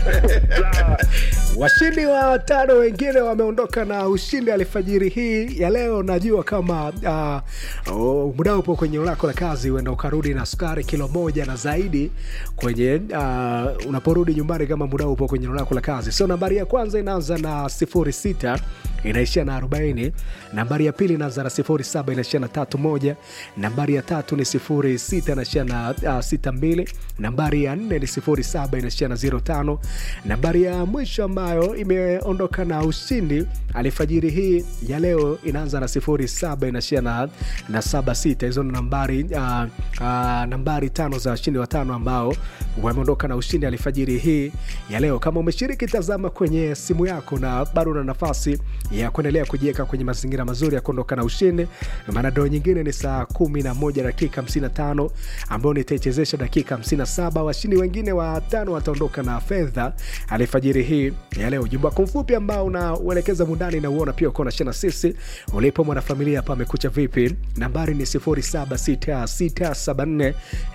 Sawa. Washindi wa tano wengine wameondoka na ushindi alfajiri hii ya leo. Najua kama uh, oh, muda upo kwenye lako la kazi, uenda ukarudi na sukari kilo moja na zaidi kwenye uh, unaporudi nyumbani, kama muda upo kwenye lako la kazi. So nambari ya kwanza inaanza na sifuri sita inaishia na 40. Nambari ya pili inaanza na 07 inaishia na 31. Nambari ya tatu ni 06 inaishia na uh, 62. Nambari ya nne ni 07 inaishia na 05. Nambari ya mwisho ambayo imeondoka na ushindi alfajiri hii ya leo inaanza na 07 inaishia na, na 76. Hizo ni nambari uh, uh, nambari tano za washindi watano ambao wameondoka na ushindi alfajiri hii ya leo. Kama umeshiriki, tazama kwenye simu yako na bado una nafasi ya kuendelea kujiweka kwenye mazingira mazuri ya kuondoka na ushindi, maana doo nyingine ni saa 11 dakika 55 ambayo nitaichezesha dakika 57. Washindi wengine watano wataondoka na fedha alfajiri hii ya leo. Ujumbe wako mfupi ambao unauelekeza mundani na uona pia uko unashana sisi ulipo mwanafamilia hapa amekucha vipi? Nambari ni 076674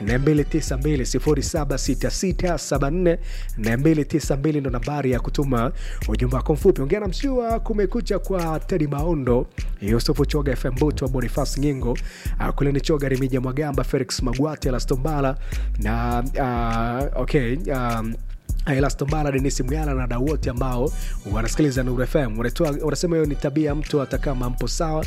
292 076674 ndo nambari ya kutuma ujumbe wako mfupi. Ongea na mshua kumekucha kwa Tedi Maondo, Yusufu Choga, FM Buto, Bonifas Ngingo, uh, kule ni Choga, Remija Mwagamba, Felix Magwate, Lastombala na uh, okay um, Elastombala, Denis Muyala na wadau wote ambao wanasikiliza Nuru FM. Unatoa- Unasema hiyo ni tabia ya mtu, hata kama mpo sawa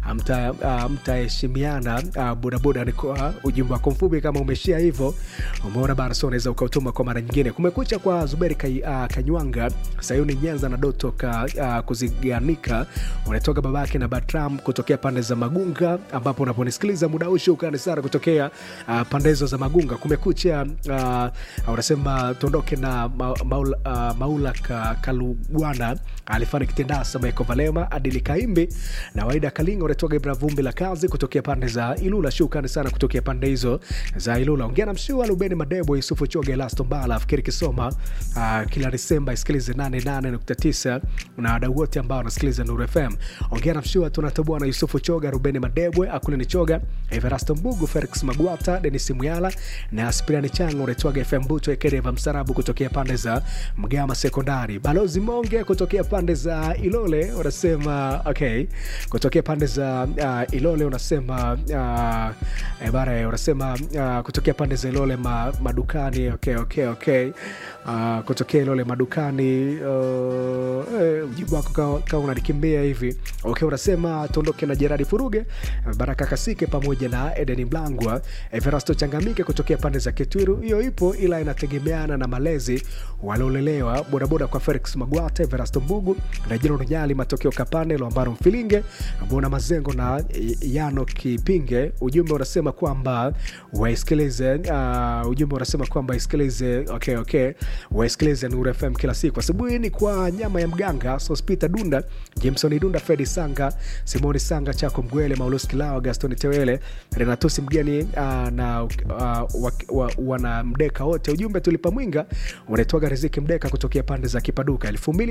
mtaheshimiana. Uh, bodaboda ni kwa ujumbe wako mfupi, kama umeshia hivyo, umeona bana, so unaweza ukautuma kwa mara nyingine. Kumekucha kwa Zuberi Kai, uh, Kanywanga, Sayuni Nyanza na Doto ka, uh, kuziganika, unatoka babake na Batram kutokea pande za Magunga, ambapo unaponisikiliza muda huu, shukrani sana kutokea uh, pande hizo za Magunga. Kumekucha uh, unasema tuondoke na ma, maula, uh, maula ka, Kalugwana alifanya kitendasa Maeko Valema Adili Kaimbi na Waida Kalinga unatoka Ibra Vumbi la kazi kutokea pande za Ilula. Shukrani sana kutokea pande hizo za Ilula. Ongea na Mshua Lubeni Madebo Yusufu Choge Lasto Mbala Fikiri Kisoma uh, kila Desemba isikilize 88.9 na wadau wote ambao wanasikiliza Nuru FM. Ongea na Mshua tunatoboa na Yusufu Choga Rubeni Madebwe Akule ni Choga Everasto Mbugu Felix Magwata Denis Muyala na Aspiriani Chango unaitwaga FM Buto Ekereva Msarabu kutokea pande za Mgama Sekondari. Balozi Monge kutokea pande za Ilole unasema okay, kutokea pande za uh, Ilole unasema uh, bara unasema uh, kutokea pande za Ilole ma, madukani okay, okay, okay. Uh, kutokea Ilole madukani uh, eh, mjibu wako kama ka unanikimbia hivi okay, unasema tuondoke na Jeradi Furuge Baraka Kasike pamoja na Eden Mlangwa Everasto Changamike kutokea pande za Kitwiru. Hiyo ipo ila inategemeana na malezi waliolelewa. Bodaboda kwa Felix Magwata, Everasto Mbugu na Jero Rujali, matokeo Kapane, Lwambaro Mfilinge, Bona Mazengo na Yano Kipinge. Ujumbe unasema kwamba waisikilize. Uh, ujumbe unasema kwamba isikilize, okay, okay, waisikilize Nuru FM kila siku. Asubuhi ni kwa nyama ya mganga Sospita Dunda, Jameson Dunda, Fredi Sanga, Simoni Sanga, Chako Mgwele, Maulus Kilawa, Gaston Tewele, Renatusi mgeni uh, na uh, wa, wa, wana mdeka wote. Ujumbe tulipa mwinga unaitwaga Riziki Mdeka kutokea pande za Kipaduka.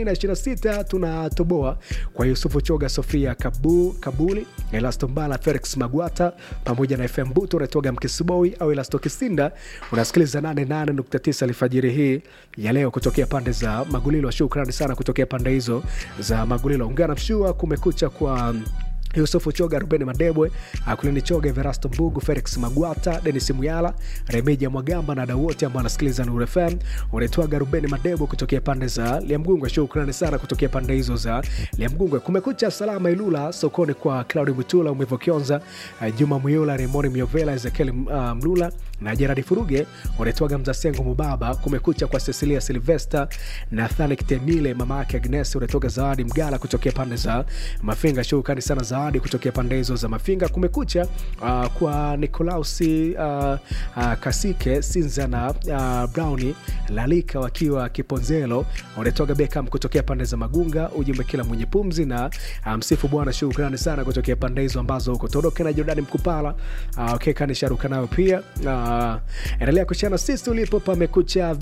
2026 tunatoboa kwa Yusufu Choga, Sofia Kabu, Kabuli, Elasto Mbala, Felix Magwata pamoja na FM Buto unaitwaga Mkisiboi au Elasto Kisinda. Unasikiliza 88.9 alfajiri hii ya leo kutokea pande za Magulilo. Shukrani sana kutokea pande hizo za Magulilo. Ungana mshua kumekucha kwa Yusufu Choga, Rubeni Madebwe, Akulini Choga, Everasto Mbugu, Felix Magwata, Denis Muyala, Remeja Mwagamba na wadau wote ambao wanasikiliza Nuru FM. Unaitwaga Rubeni Madebwe kutokea pande za Liamgungwe. Shukrani sana kutokea pande hizo za Liamgungwe. Kumekucha salama Ilula, sokoni kwa Claudi Mutula, Umevo Kionza, uh, Juma Muyula, Remoni Miovela, Ezekiel uh, Mlula na Gerard Furuge. Unaitwaga Mzasengo Mubaba. Kumekucha kwa Cecilia Silvester, Nathani Kitemile, mama yake Agnes. Unatoka Zawadi Mgala kutokea pande za Mafinga. Shukrani sana Zawadi kutokea pande hizo za Mafinga. Kumekucha uh, kwa Nikolausi uh, uh, Kasike Sinza na uh, Browni Lalika wakiwa Kiponzelo. Unatoka Beckham kutokea pande za Magunga. Ujumbe kila mwenye pumzi na uh, msifu Bwana. Shukrani sana kutokea pande hizo ambazo huko Toroke na Jordani Mkupala uh, okay, kanisharuka nayo pia uh, endelea kushana sisi ulipo pamekucha